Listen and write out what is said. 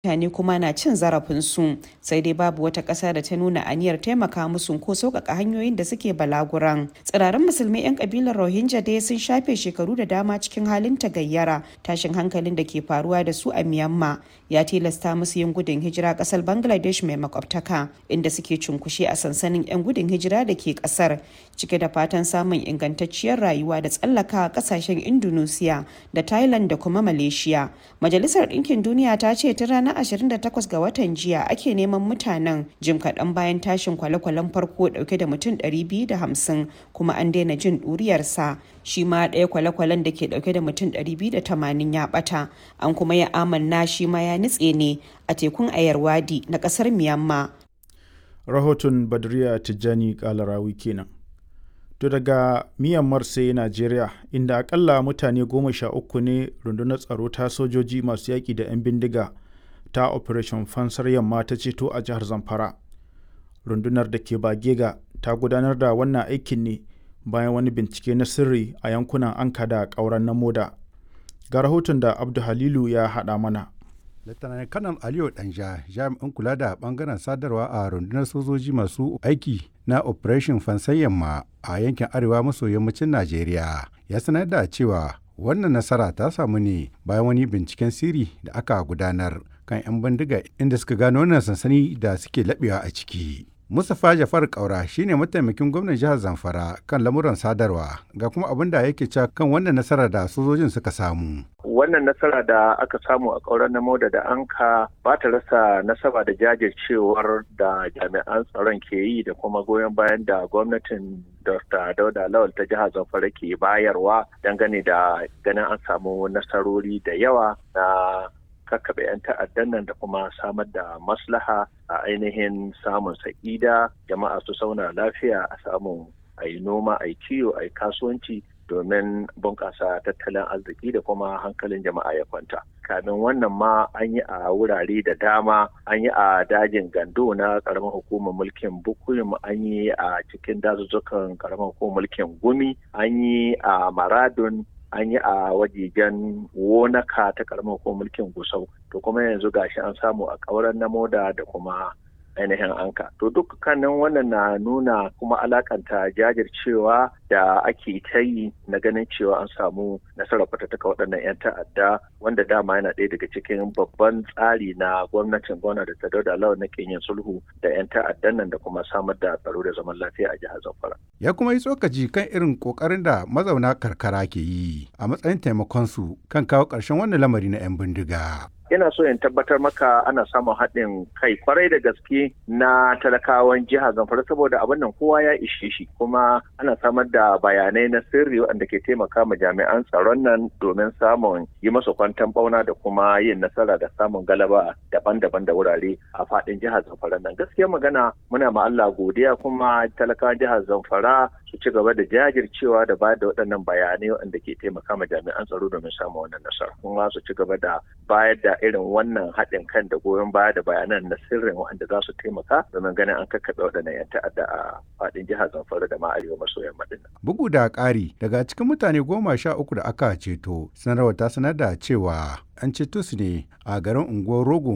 mutane kuma na cin zarafinsu sai dai babu wata ƙasa da ta nuna aniyar taimaka musu ko sauƙaƙa hanyoyin da suke balaguran tsirarin musulmai 'yan ƙabilar rohingya dai sun shafe shekaru da dama cikin halin tagayyara tashin hankalin da ke faruwa da su a myanmar ya tilasta musu yin gudun hijira ƙasar bangladesh mai makwabtaka inda suke cunkushe a sansanin 'yan gudun hijira da ke ƙasar cike da fatan samun ingantacciyar rayuwa da tsallaka ƙasashen indonesia da thailand da kuma malaysia majalisar ɗinkin duniya ta ce tun ranar ranar 28 ga watan jiya ake neman mutanen jim kaɗan bayan tashin kwale-kwalen farko ɗauke da mutum 250 kuma an daina jin ɗuriyarsa shi ma ɗaya kwale-kwalen da ke ɗauke da mutum 280 ya ɓata an kuma ya amanna shi ma ya nutse ne a tekun ayarwadi na ƙasar miyamma rahoton badriya tijjani kalarawi kenan to daga myanmar sai najeriya inda akalla mutane goma sha uku ne rundunar tsaro ta sojoji masu yaƙi da 'yan bindiga ta operation fansar yamma ta ceto a jihar zamfara rundunar da ke bagega ta gudanar da wannan aikin ne bayan wani bincike na sirri a yankunan anka da ƙauren na moda ga rahoton da abdu halilu ya haɗa mana Lieutenant Kanal Aliyu Danja jami'in kula da bangaren sadarwa a rundunar sojoji masu aiki na Operation Fansar Yamma a yankin arewa maso yammacin Najeriya ya sanar da cewa wannan nasara ta samu ne bayan wani binciken sirri da aka gudanar kan 'yan bindiga inda suka gano wannan sansani da suke laɓewa a ciki. Mustapha Jafar Kaura shine mataimakin gwamnan jihar Zamfara kan lamuran sadarwa ga kuma abin da yake cewa kan wannan nasara da sojojin suka samu. Wannan nasara da aka samu a ƙauren Namoda da Anka ba ta rasa nasaba da jajircewar da jami'an tsaron ke yi da kuma goyon bayan da gwamnatin Dr. Dauda Lawal ta jihar Zamfara ke bayarwa dangane da ganin an samu nasarori da yawa na kakkaɓe 'yan ta'addan nan da kuma samar da maslaha a ainihin samun sa'ida jama'a su sauna lafiya a samun a yi noma a yi kiwo a yi kasuwanci domin bunƙasa tattalin arziki da kuma hankalin jama'a ya kwanta kamin wannan ma an yi a wurare da dama an yi a dajin gando na ƙaramin hukumar mulkin bukuyum an yi a cikin dazuzzukan ƙaramin hukumar mulkin gumi an yi a maradun an yi a wajejen wonaka ta karamar ko mulkin gusau to kuma yanzu gashi an samu a kauran na moda da kuma ainihin anka to dukkanin wannan na nuna kuma alakanta jajircewa da ake ta yi na ganin cewa an samu nasarar fatattaka waɗannan 'yan ta'adda wanda dama yana ɗaya daga cikin babban tsari na gwamnatin gwamna da ta dauda lawan na yin sulhu da 'yan ta'addan nan da kuma samar da tsaro da zaman lafiya a jihar zamfara ya kuma yi tsokaci kan irin kokarin da mazauna karkara ke yi a matsayin taimakon su kan kawo ƙarshen wannan lamari na 'yan bindiga ina so in tabbatar maka ana samun haɗin kai kwarai da gaske na talakawan jihar zamfara saboda abin nan kowa ya ishe shi kuma ana samar da bayanai na sirri waɗanda ke taimaka ma jami'an tsaron nan domin samun yi masa kwantan bauna da kuma yin nasara da samun galaba daban-daban da wurare a faɗin jihar zamfara nan gaskiya magana muna ma Allah godiya kuma talakawan jihar zamfara su ci gaba da jajircewa da bayar da waɗannan bayanai waɗanda ke taimaka ma jami'an tsaro domin samun wannan nasara kuma su ci gaba da bayar da irin wannan haɗin kan da goyon baya da bayanan na sirrin waɗanda za su taimaka domin ganin an kakkaɓe waɗannan 'yan ta'adda a faɗin jihar Zamfara da ma arewa maso yamma ɗin. Bugu da ƙari daga cikin mutane goma sha uku da aka ceto sanarwar ta sanar da cewa an ceto su ne a garin unguwar Rogo